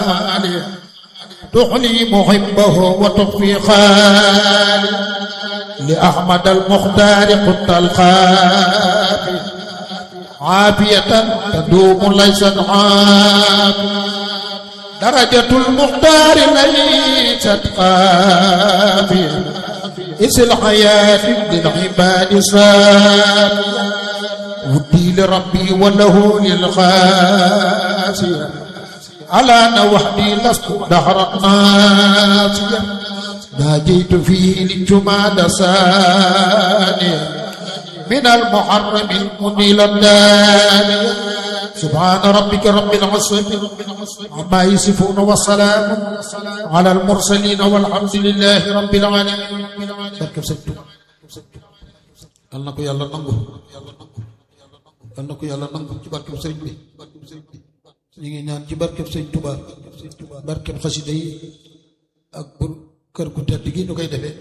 تغني محبه وتخفي خالي لأحمد المختار قلت الخافي عافية تدوم ليست عافية درجة المختار ليست قافية إس الحياة للعباد صافية ودي لربي وله للخاسية على نوحدي لست دهرا ناسيا ناجيت فيه للجماد ثانية من المحرم المنيل الداني سبحان ربك رب العزة عما يصفون والسلام على المرسلين والحمد لله رب العالمين barkeb sëñ Tuubaa yal na ko yàlla nangu yal na ko yàlla nangu ci barkeb sëriñ bi ñu ngi ñaan ci barkeb sëñ Tuubaa barkeb xasida yi ak bu kër gu tedd gi ñu koy defee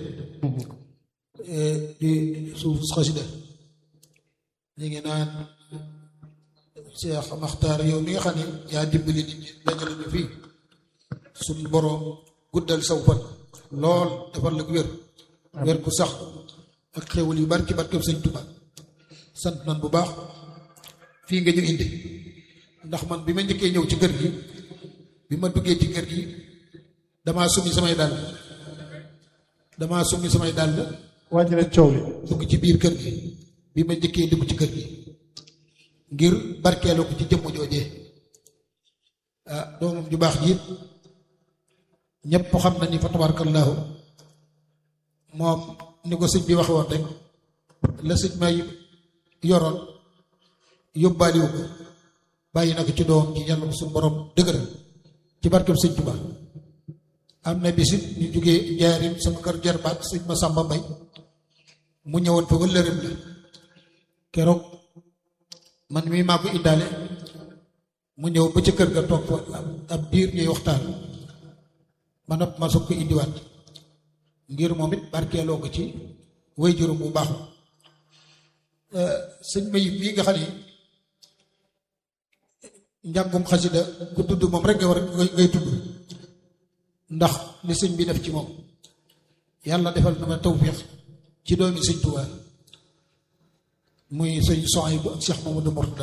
di suuf xasida ñu ngi naan Cheikh Maxtaar yow mi nga xam ne yaa dimbali nit ñi dajale ñu fii suñu boroom guddal saw fan lool defal la wér wér gu sax ak xéwal yu bari ci barkeb sëñ Tuubaa sant nan bu baax fii nga ñu indi ndax man bi ma njëkkee ñëw ci kër gi bi ma duggee ci kër gi damaa summi samay dàll damaa summi samay dàll wàññi leen coow li dugg ci biir kër gi bi ma njëkkee dugg ci kër gi ngir barkeeloo ko ci jëmm joojee ah doomam ju baax ji ñépp xam na ni fa tabarakallahu moom ni ko sëñ bi waxe woon rek la sëñ may yoroon yóbbaaliwu ko bàyyi na ko ci doom ci yàlla ko suñu borom dëgëral ci barkeb sëñ Tuubaa am na bisit ñu jógee njaarim sama kër jarbaat sëñ ma sàmba mbay mu ñëwoon fa wëllërim la keroog man mii maa ko indaale mu ñëw ba ca kër ga toog fa ab biir ñuy waxtaan ma nopp ma soog ko indiwaat ngir moom it barkeeloo ko ci way juróom bu baax sëñ Mayib bii nga xam ne njàngum xasida ku tudd moom rek nga war ngay tudd ndax li sëñ bi def ci moom yàlla defal na ma tawfiix ci doomi sëñ Tuubaa muy sëñ Sohaybu ak Cheikh Mamadou Mourtada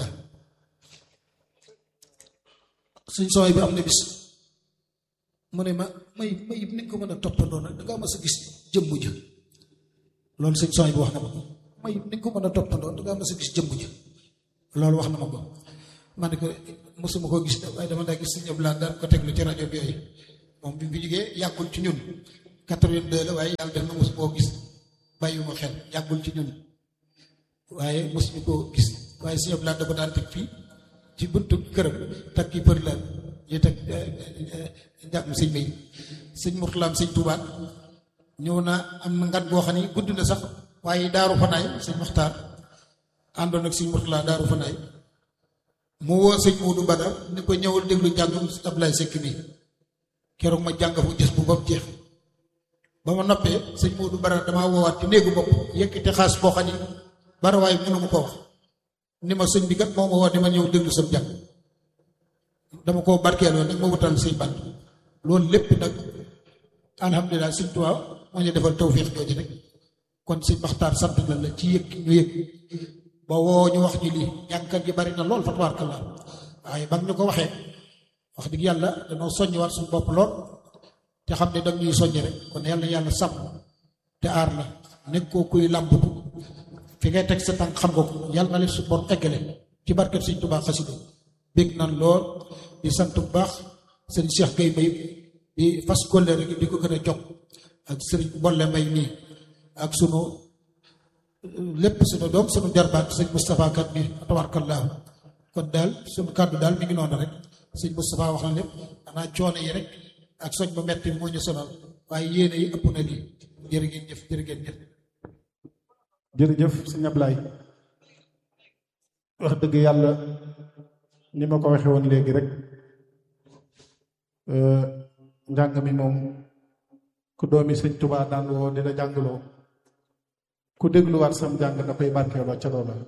sëñ Sohaybu am na bis mu ne ma may may ni nga ko mën a toppandoo nag da ngaa mas a gis jëmm ja loolu sëñ Sohaybu wax na ma ko may ni nga ko mën a toppandoo da ngaa mas a gis jëmm ja loolu wax na ma ko ma ne ko mosuma koo gis waaye dama daa gis sëñ Abdoulaye daan ko teglu ci rajo bi yooyu moom bi mu fi jógee yàggul ci ñun 82 la waaye yàlla def na mosu koo gis bàyyiwuma xel yàggul ci ñun waaye mosuñu koo gis waaye sëñ Abdoulaye da ko daan teg fii ci buntu këram teg ki për la ñu teg njàngum sëñ May sëñ Murtalaam sëñ Tuubaa ñëw na am na ngat boo xam ne gudd na sax waaye daaru fanaay sëñ Maxtaar àndoon ak sëñ Murtalaa daaru fanaay mu woo sëñ Moodu Badar ni ko ñëwal déglu njàngum Ablaye Seck mi keroog ma jàng fu gis bu ba mu jeex ba ma noppee sëñ Moodu Badar damaa woowaat ci néegu bopp yëkkati xaas boo xam ne barawaay mënu ma ko wax ni ma sëñ bi kat moo ma woo di ma ñëw déglu sam jàng dama koo barkeeloo nag ma wutal sëñ bant loolu lépp nag alhamdulilah sëñ Tuubaa moo ñu defal tawfiix jooju rek kon sëñ Maxtaar sant na la ci yëg ñu yëg ba woo ñu wax ñu lii jàngkat yi bari na lool fa tabarakallah waaye ba ñu ko waxee wax dëgg yàlla dañoo soññiwaat suñu bopp lool te xam ne dañ ñuy soññi rek kon yàlla yàlla sàmm te aar la nekkoo kuy làmbatu fi ngay teg sa tànk xam nga ko yàlla na leen su bon eggale ci barkeb sëñ Tuubaa xasida bég nan lool di sant bu baax sëñ Cheikh Gueye Mbaye di fas kóllëre gi di ko gën a jokk ak sëriñ Bolle Mbay nii ak sunu lépp sunu doom sunu jarbaat sëñ Moustapha kat bi tabarkallaahu kon daal sunu kàddu daal mi ngi noonu rek sëñ Moustapha wax na lépp xanaa coono yi rek ak soñ ba metti moo ñu sonal waaye yéene yi ëpp na lii jërë ngeen jëf jërë ngeen jëf jërëjëf sëñ Ablaye wax dëgg yàlla ni ma ko waxee woon léegi rek njàng mi moom ku doomi sëñ Tubaa daan woo di la jàngaloo ku dégluwaat sam jàng da koy barkeeloo ca loola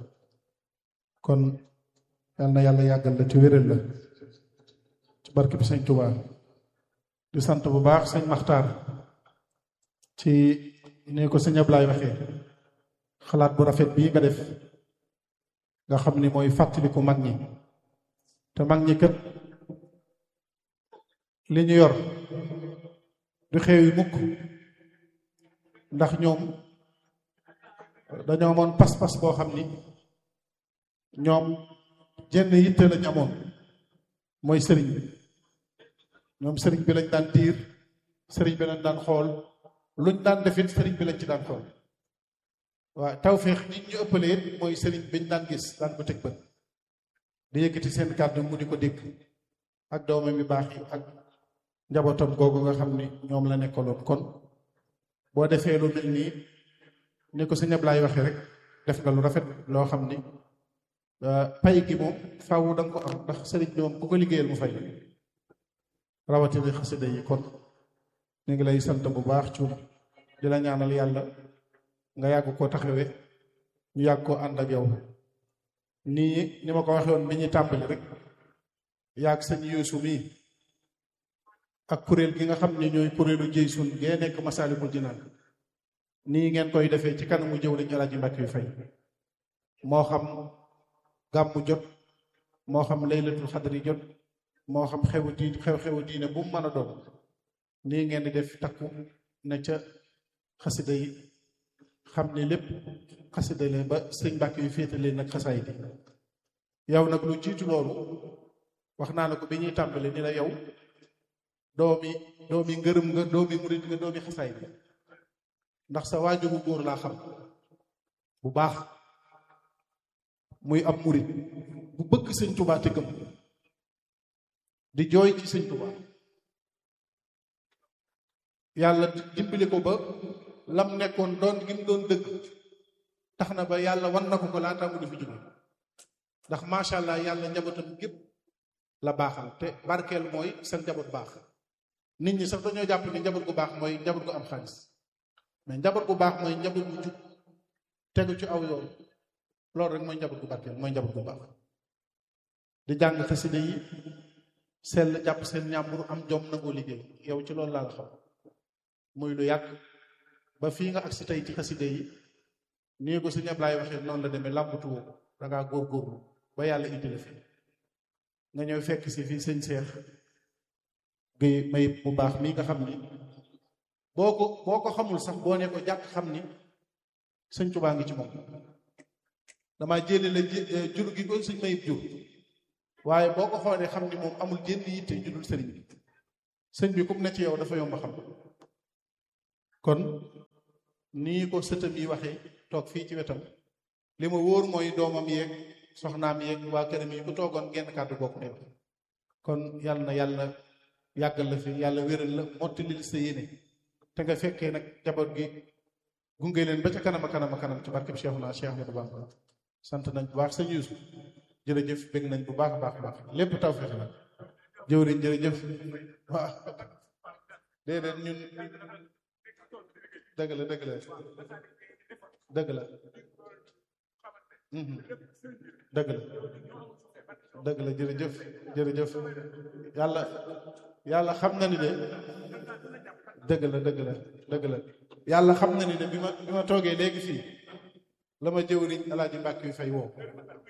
kon yal na yàlla yàggal la ci wéral la ci barke bi sëñ Tubaa di sant bu baax sëñ Maxtaar ci ni ko sëñ Ablaay waxee xalaat bu rafet bii nga def nga xam ni mooy fàttaliku mag ñi te mag ñi kat li ñu yor du xew yi mukk ndax ñoom dañoo amoon pas-pas boo xam ni ñoom jenn yitte lañ amoon mooy sëriñ bi ñoom sëriñ bi lañ daan diir sëriñ bi lañ daan xool luñ daan defit sëriñ bi lañ ci daan xool waaw tawféex nit ñu ëppale it mooy sëriñ biñ daan gis daan ko teg bët di yëkkati seen kàddu mu di ko dégg ak doomam yu baax yi ak njabootam googu nga xam ni ñoom la nekkaloon kon boo defee lu mel nii ni ko sëñ Ablaay waxee rek def nga lu rafet loo xam ni pay gi moom faaw da nga ko am ndax sëriñ bi moom ku ko liggéeyal mu fay rawatina xasida yi kon ñu ngi lay sant bu baax cuub di la ñaanal yàlla nga yàgg koo taxawe ñu yàgg koo ànd ak yow nii ni ma ko waxee woon bi ñuy tàmbali rek yàgg sëñ Yuusu mii ak kuréel gi nga xam ne ñooy kuréelu jëy sun gee nekk Masaalikul Jinaan nii ngeen koy defee ci kanamu jëw lañu Alaaji Mbàkke yu fay moo xam gàmmu jot moo xam laylatul xadri jot moo xam xewu diin xew-xewu diine bu mu mën a doon nii ngeen di def takku ne ca xasida yi xam ne lépp xasida leen ba sëñ Mbàkke yu féete leen nag xasaay di yow nag lu jiitu loolu wax naa la ko bi ñuy tàmbali ni la yow doomi doomi ngërëm nga doomi murit nga doomi xasaay bi ndax sa waajuru góor laa xam bu baax muy ab murit bu bëgg sëñ Tuubaa te gëm di jooy ci sëñ Tuubaa yàlla dimbali ko ba lam nekkoon doon gi mu doon dëgg tax na ba yàlla wan na ko ko laata mu di fi jóge ndax macha allah yàlla njabootam gépp la baaxal te barkeel mooy seen njaboot baax nit ñi sax dañoo jàpp ni njaboot gu baax mooy njaboot gu am xaalis mais njaboot gu baax mooy njaboot gu jub tegu ci aw yoon loolu rek mooy njaboot gu barkeel mooy njaboot gu baax di jàng xasida yi sell jàpp seen ñàmbur am jom nangoo liggéey yow ci loolu laa la xam muy lu yàgg ba fii nga agsi tey ci xasida yi nii ko sëñ Ablaay waxee noonu la demee làmbatuwoo ko dangaa góorgóorlu ba yàlla indi la fi nga ñëw fekk si fii sëñ Seex Géy may bu baax mii nga xam ni boo ko boo ko xamul sax boo ne ko jàkk xam ni sëñ Tubaa ngi ci moom damaa jëlee la jur gi ko sëñ mayib jur waaye boo ko xoolee xam ni moom amul jënd yitte judul sëriñ bi sëñ bi kum ne ci yow dafa yomb xam kon nii ko sëtam yi waxee toog fii ci wetam li ma wóor mooy doomam yeeg soxnaam yeeg waa këram yi ku toogoon genn kàddu bokk ne kon yàlla na yàlla yàggal la fi yàlla wéral la mottalil sa yéene te nga fekkee nag jaboot gi gunge leen ba ca kanam a kanam a kanam ci barkeb Cheikhuna Cheikh Ahmadou Bamba sant nañ bu baax sëñ Yuusu jërëjëf bëgg nañ bu baax a baax a baax lépp tawfeex la jëwriñ jërëjëf waaw déedéet ñun dëgg la dëgg la dëgg la dëgg la dëgg la jërëjëf jërëjëf yàlla yàlla xam na ni de dëgg la dëgg la dëgg la yàlla xam na ni de bi ma bi ma toogee léegi fii la ma jëwriñ alaaji mbàkk yu fay woo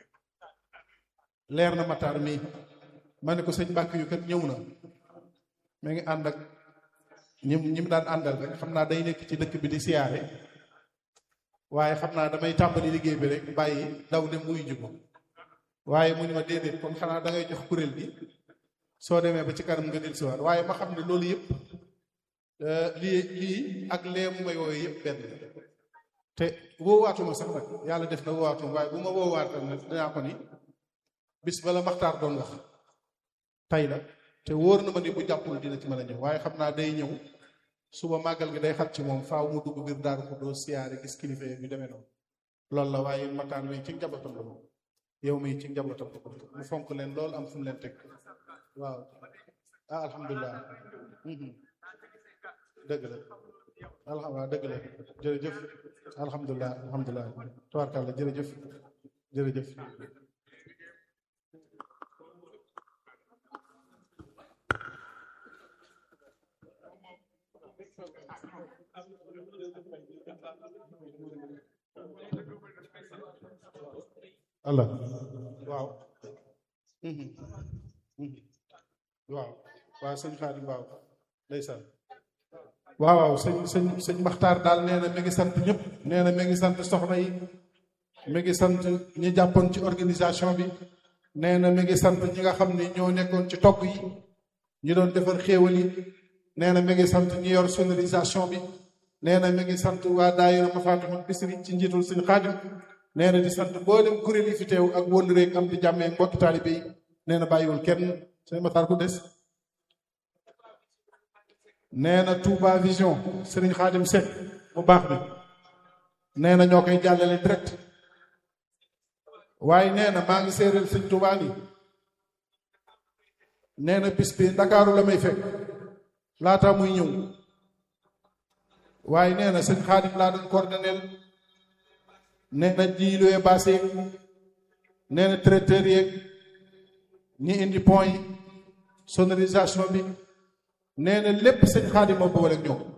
leer na mataar mii ma ne ko sëñ mbàkk yu kat ñëw na ma ngi ànd ak ñim ñi mu daan àndal rek xam naa day nekk ci dëkk bi di siyaare waaye xam naa damay tàmbali liggéey bi rek bàyyi daw dem wuyu ji ko waaye mu ni ma déedéet kon xanaa da ngay jox kuréel bi soo demee ba ci kanam nga del siwaat waaye ma xam ne loolu yëpp lii lii ak lee mu may wooyu yëpp benn te woowaatuma sax nag yàlla def na woowaatuma waaye bu ma woowaatal nag dinaa ko ni bis bala maxtaar doon wax tay la te wóor na ma ni bu jàppul dina ci mën a ñëw waaye xam naa day ñëw suba màggal gi day xat ci moom faaw mu dugg biir daaru ko doo siyaare gis kilifa yi demee noonu loolu la waaye mataan wi ci njabootam la moom yow mi ci njabootam la mu fonk leen loolu am fu mu leen teg waaw ah alhamdulilah dëgg la alhamdulilah dëgg la jërëjëf alhamdulilah alhamdulilah tabarkàlla jërëjëf jërëjëf allah waaw waaw waaw sëñ Xaadim waaw ndeysaan waaw waaw sëñ sëñ sëñ Maxtaar daal nee na mi ngi sant ñëpp nee na mi ngi sant soxna yi mi ngi sant ñi jàppoon ci organisation bi nee na mi ngi sant ñi nga xam ni ñoo nekkoon ci togg yi ñi doon defar xéewal yi nee na mi ngi sant ñi yor sonorisation bi nee na mi ngi sant waa daayira Mafatihul Bichri ci njiitul sëñ Xaadim nee na di sant mboolem kuréel yi fi teew ak wóolu rek am di jàmmee mbokki taalibe yi nee na bàyyiwul kenn sëñ Maxtaar ku des nee na Touba Vision Serigne Khadim Seck mu baax bi nee na ñoo koy jàllale direct waaye nee na maa ngi séeréel sëñ Touba ni nee na bis bi Ndakaaru la may fekk laata muy ñëw waaye nee na sëñ Khadim laa doon coordonnel nee na jiiluwee baase yeeg nee na traiteur yeeg ñi indi pont yi sonorisation bi nee na lépp sëñ Xaadim moo boole ak ñoom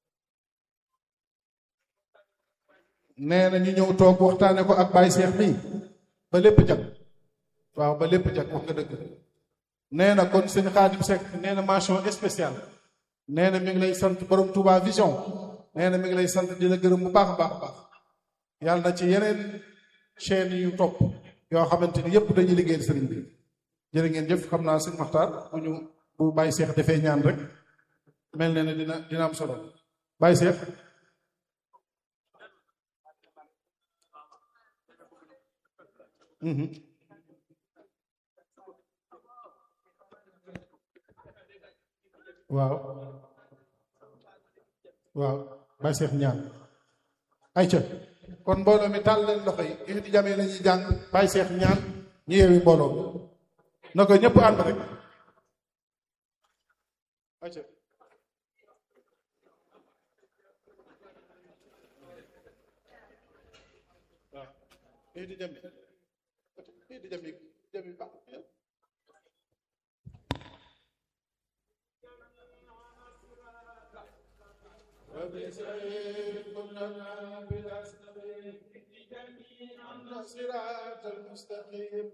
nee na ñu ñëw toog waxtaane ko ak Baye Cheikh mii ba lépp jag waaw ba lépp jag wax nga dëgg nee na kon sëñ Xaadim Seck nee na mention spéciale nee na mi ngi lay sant borom Touba Vision nee na mi ngi lay sant di la gërëm bu baax a baax a baax yàlla na ci yeneen chaîne yu topp yoo xamante ni yépp dañuy liggéeyal sëriñ bi jërë ngeen jëf xam naa sëñ Maxtaar bu ñu bu Baye Cheikh defee ñaan rek mel na ne dina dina am solo Baye Cheikh waaw waaw Baye Cheikh ñaan ayca kon mbooloo mi tàll leen loxo yi di jamee la ñuy jàng Baye Cheikh ñaan ñu yeewi mbooloo mi na ko ñëpp ànd rek ayca waaw di jami di jami jami baax وبسير كلنا بلا سبيل جميعا صراط المستقيم